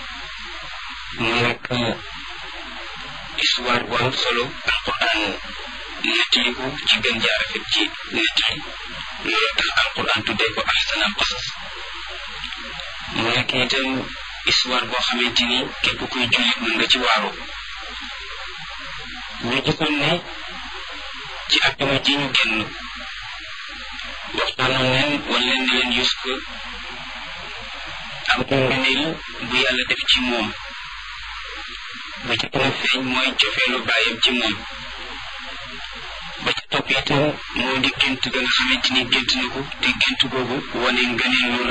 mu nekk histoire bu am solo alquran nettali ko ci gën jaar rafet ci nettali loolu tax alquran tuddee ko ahsanal qasas mu nekk itam histoire boo xamante ni képp kuy jullit mën nga ci waaru ñu gisoon ne ci àjjuma ji ñu génn waxtaanoon leen wan leen ne leen Yuusuf am na ngëneel bu yàlla def ci moom ba ca gën a feeñ mooy cofeelu bàyyam ci moom ba ca topp itam moo di gént ga nga xamante ni gént na ko te gént googu wane ngëneel lu